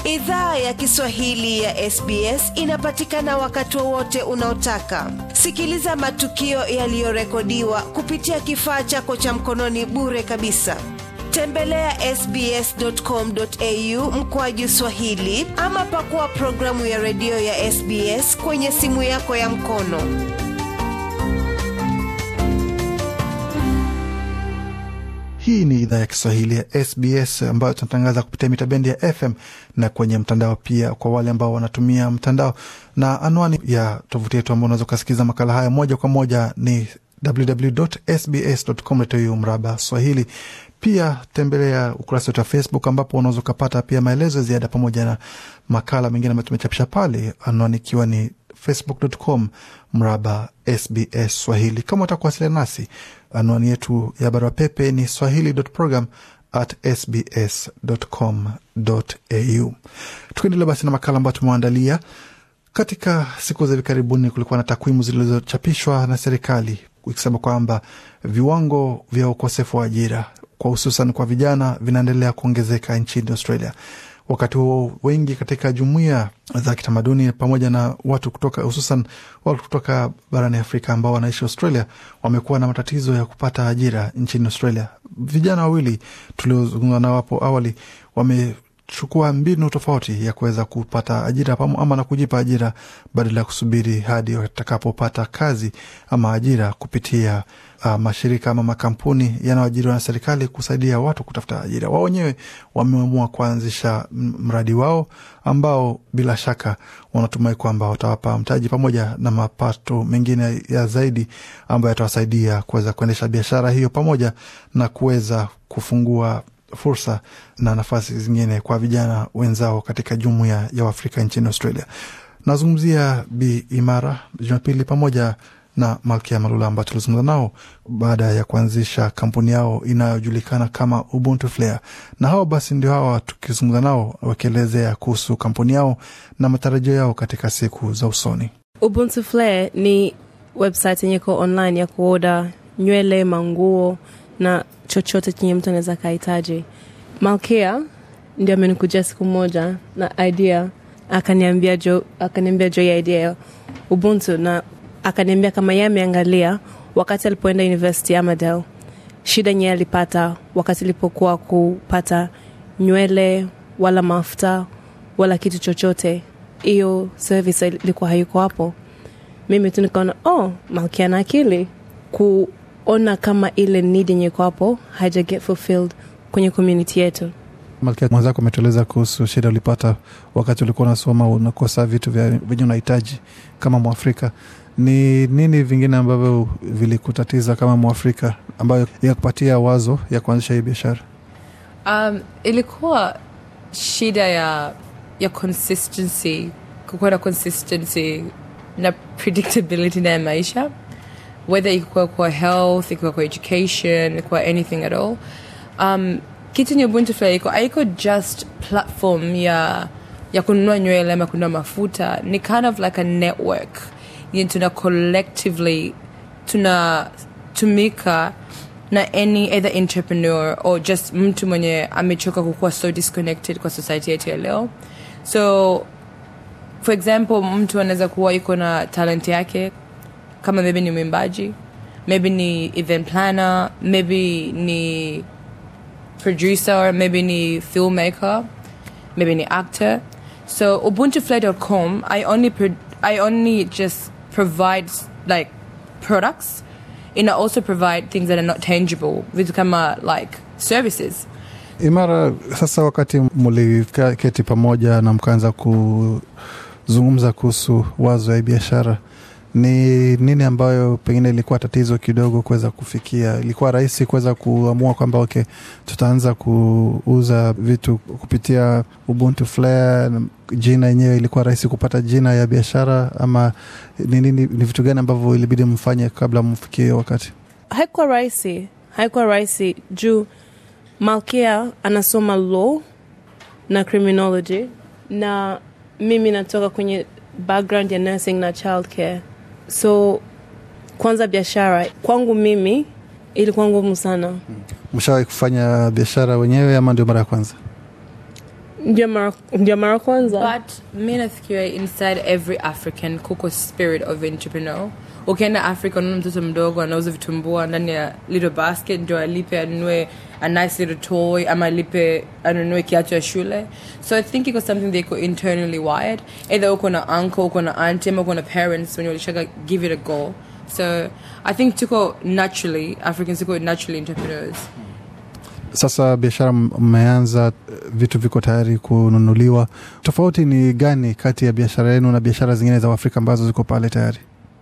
Idhaa ya Kiswahili ya SBS inapatikana wakati wowote unaotaka. Sikiliza matukio yaliyorekodiwa kupitia kifaa chako cha mkononi bure kabisa. Tembelea ya sbs.com.au mkoaju Swahili ama pakua programu ya redio ya SBS kwenye simu yako ya mkono. Hii ni idhaa ya Kiswahili ya SBS ambayo tunatangaza kupitia mita bendi ya FM na kwenye mtandao pia, kwa wale ambao wanatumia mtandao. Na anwani ya tovuti yetu ambao unaweza ukasikiza makala haya moja kwa moja ni www.sbs.com.au mraba Swahili. Pia tembelea ukurasa wetu wa Facebook ambapo unaweza ukapata pia maelezo ya ziada pamoja na makala mengine ambayo tumechapisha pale, anwani ikiwa ni facebook.com mraba SBS Swahili. Kama utakuwasiliana nasi, anwani yetu ya barua pepe ni swahili.program at sbs.com.au. Tukiendelea basi na makala ambayo tumewaandalia katika siku za hivi karibuni, kulikuwa na takwimu zilizochapishwa na serikali ikisema kwamba viwango vya ukosefu wa ajira kwa hususan kwa vijana vinaendelea kuongezeka nchini Australia. Wakati huo wengi katika jumuia za kitamaduni pamoja na watu kutoka hususan watu kutoka barani Afrika ambao wanaishi Australia wamekuwa na matatizo ya kupata ajira nchini Australia. Vijana wawili tuliozungumza nao hapo awali wamechukua mbinu tofauti ya kuweza kupata ajira ama na kujipa ajira badala ya kusubiri hadi watakapopata kazi ama ajira kupitia uh, mashirika ama makampuni yanayoajiriwa na serikali kusaidia watu kutafuta ajira. Wao wenyewe wameamua kuanzisha mradi wao ambao bila shaka wanatumai kwamba watawapa mtaji pamoja na mapato mengine ya zaidi ambayo yatawasaidia kuweza kuendesha biashara hiyo pamoja na kuweza kufungua fursa na nafasi zingine kwa vijana wenzao katika jumuiya ya Waafrika nchini Australia. Nazungumzia Bi Imara Jumapili pamoja na Malkia Malula ambao tulizungumza nao baada ya kuanzisha kampuni yao inayojulikana kama Ubuntu Flare, na hao basi ndio hawa tukizungumza nao wakielezea kuhusu kampuni yao na matarajio yao katika siku za usoni. Ubuntu Flare ni website yenye iko online ya kuoda nywele, manguo na chochote chenye mtu anaweza kahitaji. Malkia ndio amenikujia siku moja na idea, akaniambia jo, akaniambia jo ya idea ya Ubuntu na akaniambia kama yeye ameangalia wakati alipoenda university Amadel, shida nye alipata wakati alipokuwa kupata nywele wala mafuta wala kitu chochote, hiyo service ilikuwa hayuko hapo. Mimi tu nikaona oh, Malkia na akili kuona kama ile need yenye iko hapo haija get fulfilled kwenye community yetu. Malkia, mwenzako ametueleza kuhusu shida ulipata wakati ulikuwa unasoma, unakosa vitu venye unahitaji kama Mwafrika ni nini vingine ambavyo vilikutatiza kama Mwafrika ambayo yakupatia wazo ya kuanzisha hii biashara? Um, ilikuwa shida ya ya consistency, kukuwa na consistency na predictability na ya maisha, whether ikuwa kwa health, ikuwa kwa education, ikuwa anything at all. Um, kitu nye Ubuntu Flare iko haiko just platform ya ya kununua nywele ama kununua mafuta, ni kind of like a network yenye tuna collectively tunatumika na any either entrepreneur or just mtu mwenye amechoka kukuwa so disconnected kwa society yetu ya leo so for example mtu anaweza kuwa iko na talent yake kama maybe ni mwimbaji maybe ni event planner maybe ni producer maybe ni filmmaker maybe ni actor so ubuntufly.com i only i only just provides like products and I also provide things that are not tangible vitu kama like services Imara, sasa wakati mliketi pamoja na mkaanza kuzungumza kuhusu wazo ya biashara, ni nini ambayo pengine ilikuwa tatizo kidogo kuweza kufikia? Ilikuwa rahisi kuweza kuamua kwamba okay, tutaanza kuuza vitu kupitia Ubuntu Flare? Jina yenyewe ilikuwa rahisi kupata jina ya biashara, ama ni nini, ni vitu gani ambavyo ilibidi mfanye kabla mfikie wakati? Haikuwa rahisi, haikuwa rahisi juu Malkia anasoma law na criminology na mimi natoka kwenye background ya nursing na child care so kwanza biashara kwangu mimi ilikuwa ngumu sana Mshawahi kufanya biashara wenyewe ama ndio mara ya kwanza? ndio mara ndio mara kwanza but mi nafikiria inside every african kuko spirit of entrepreneur ukienda africa unaona mtoto mdogo anauza vitumbua ndani ya little basket ndio alipe anunue a nice little toy ama alipe anunue kiatu ya shule so i think iko something they iko internally wired either uko na uncle uko na auntie ama uko na parents wenye walishaga give it a go so i think tuko naturally africans tuko naturally entrepreneurs Sasa biashara m- mmeanza, vitu viko tayari kununuliwa. Tofauti ni gani kati ya biashara yenu na biashara zingine za Afrika ambazo ziko pale tayari?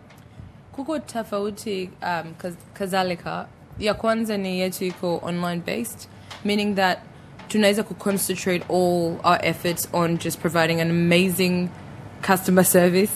kuko tofauti um, kaz- kadhalika ya kwanza ni yetu iko online based meaning that tunaweza kuconcentrate all our efforts on just providing an amazing customer service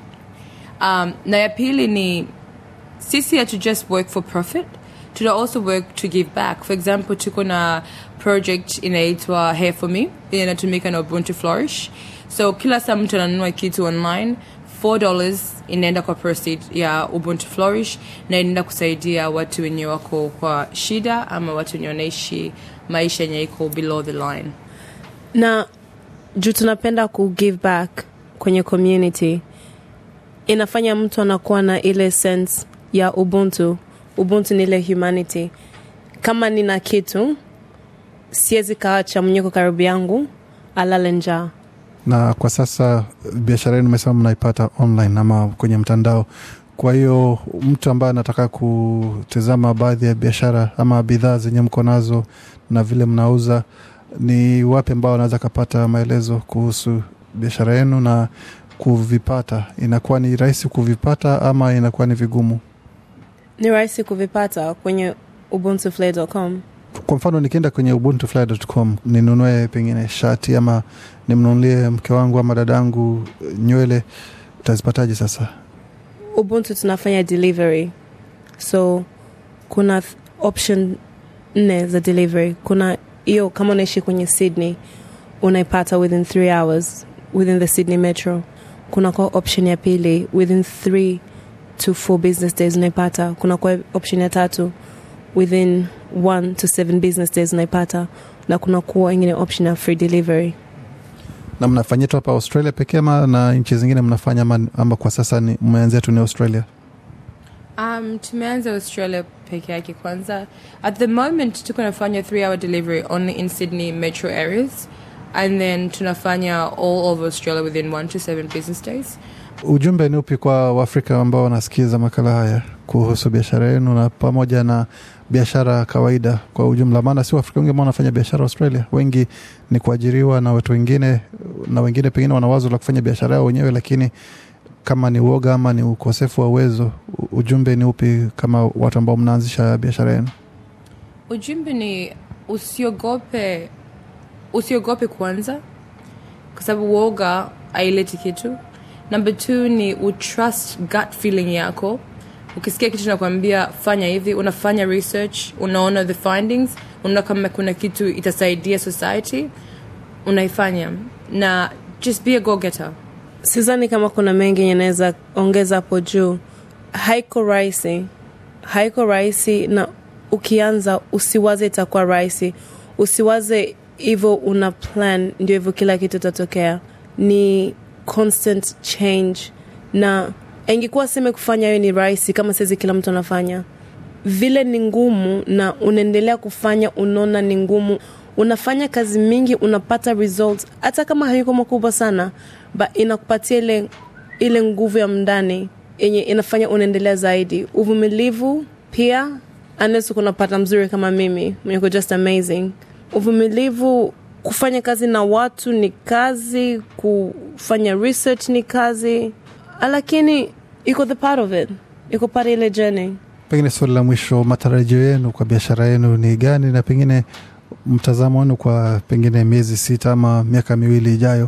um, na ya pili ni sisi hatu just work for profit tuna also work to give back for example tuko na project inaitwa hair for me inatumika na ubuntu flourish so kila saa mtu ananunua kitu online 4 dollars inaenda kwa proceed ya ubuntu flourish na inaenda kusaidia watu wenye wako kwa shida ama watu wenye wanaishi maisha yenye iko below the line na juu tunapenda ku give back kwenye community inafanya mtu anakuwa na ile sense ya ubuntu ubuntu ni ile humanity kama nina kitu siwezi kaacha mwenyeko karibu yangu alale njaa Na kwa sasa biashara yenu umesema mnaipata online ama kwenye mtandao. Kwa hiyo mtu ambaye anataka kutizama baadhi ya biashara ama bidhaa zenye mko nazo na vile mnauza, ni wapi ambao anaweza kapata maelezo kuhusu biashara yenu na kuvipata? Inakuwa ni rahisi kuvipata ama inakuwa ni vigumu? ni rahisi kuvipata kwenye ubuntuflay.com Kwa mfano nikienda kwenye ubuntufly.com ninunue pengine shati ama nimnunulie mke wangu ama dadangu nywele, utazipataje sasa? ubuntu tunafanya delivery so kuna th- option nne za delivery kuna hiyo kama unaishi kwenye sydney unaipata within three hours within the sydney metro kuna kwa option ya pili within three to four business days unaipata kuna kwa option ya tatu within one to seven business days unaipata na kuna kuwa ingine option ya free delivery Na mnafanyia tu hapa Australia pekee ama na nchi zingine mnafanya ama, ama kwa sasa ni mmeanzia tu ni Australia? Um, tumeanza Australia peke yake kwanza. At the moment tuko nafanya 3 hour delivery only in Sydney metro areas and then tunafanya all over Australia within 1 to 7 business days. Ujumbe ni upi kwa Waafrika ambao wanasikiza makala haya kuhusu biashara yenu na pamoja na biashara kawaida kwa ujumla? Maana si Waafrika wengi ambao wanafanya biashara Australia, wengi ni kuajiriwa na watu wengine, na wengine pengine wana wazo la kufanya biashara yao wenyewe, lakini kama ni uoga ama ni ukosefu wa uwezo, u- ujumbe ni upi kama watu ambao mnaanzisha biashara yenu? Ujumbe ni usiogope usiogope kwanza kwa sababu woga aileti kitu. Number two ni utrust gut feeling yako. Ukisikia kitu nakwambia fanya hivi, unafanya research, unaona the findings, unaona kama kuna kitu itasaidia society, unaifanya na just be a go getter. sidhani kama kuna mengi yenye naweza ongeza hapo juu haiko rahisi haiko rahisi na ukianza usiwaze itakuwa rahisi usiwaze hivyo una plan ndio hivyo kila kitu itatokea ni constant change na ingekuwa seme kufanya hiyo ni rahisi kama saizi kila mtu anafanya vile ni ngumu na unaendelea kufanya unaona ni ngumu unafanya kazi mingi unapata results hata kama hayuko makubwa sana but inakupatia ile ile nguvu ya mndani yenye inafanya unaendelea zaidi uvumilivu pia unless uko unapata mzuri kama mimi mwenye uko just amazing uvumilivu kufanya kazi na watu ni kazi kufanya research ni kazi lakini iko the part of it iko part ya ile journey Pengine swali la mwisho, matarajio yenu kwa biashara yenu ni gani, na pengine mtazamo wenu kwa pengine miezi sita ama miaka miwili ijayo,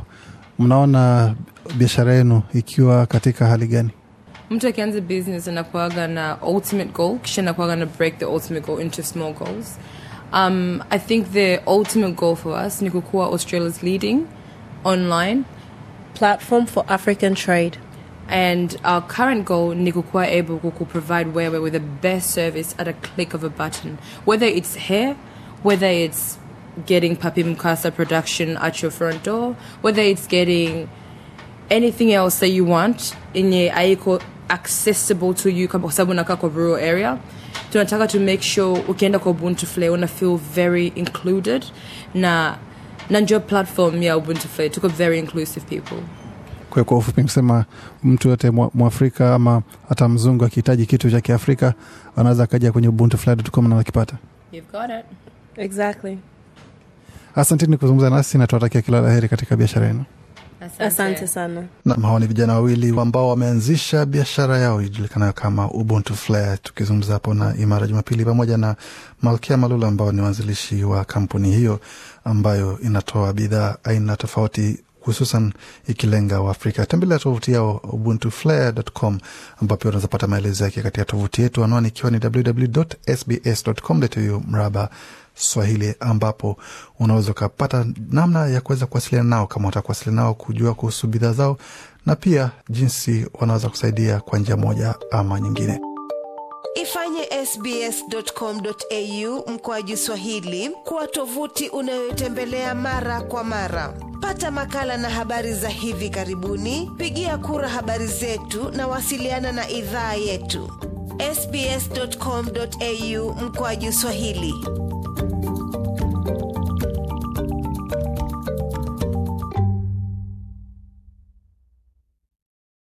mnaona biashara yenu ikiwa katika hali gani? mtu akianza business anakuaga na ultimate goal kisha anakuaga na break the ultimate goal into small goals um, i think the ultimate goal for us ni kukuwa australia's leading online platform for african trade and our current goal ni kukuwa able to provide wewe with the best service at a click of a button whether it's hair whether it's getting Papi Mukasa production at your front door, whether it's getting anything else that you want yenye aiko accessible to you kama kwa sababu unakaa kwa rural area tunataka to make sure ukienda kwa ubuntu flay una feel very included na na njo platform ya ubuntu flay tuko very inclusive people Kwa kwa ufupi kusema mtu yote mwa- mwafrika ama hata mzungu akihitaji kitu cha kiafrika anaweza akaja kwenye ubuntufly.com na akipata. you've got it exactly Asanteni kuzungumza nasi na tuwatakia kila la heri katika biashara yenu. asante sana Nam, hawa ni vijana wawili ambao wameanzisha biashara yao ijulikanayo kama Ubuntu Flair, tukizungumza hapo na Imara Jumapili pamoja na Malkia Malula ambao ni waanzilishi wa kampuni hiyo ambayo inatoa bidhaa aina tofauti hususan ikilenga Waafrika. Tembelea tovuti yao ubuntuflair.com ambapo pia unaweza pata maelezo yake katika tovuti yetu, anwani ikiwa ni www.sbs.com.au mraba Swahili, ambapo unaweza ukapata namna ya kuweza kuwasiliana nao kama unataka kuwasiliana nao, kujua kuhusu bidhaa zao na pia jinsi wanaweza kusaidia kwa njia moja ama nyingine. Ifanye sbs.com.au mkoaju Swahili kuwa tovuti unayotembelea mara kwa mara. Pata makala na habari za hivi karibuni, pigia kura habari zetu na wasiliana na idhaa yetu. sbs.com.au mkoaju Swahili.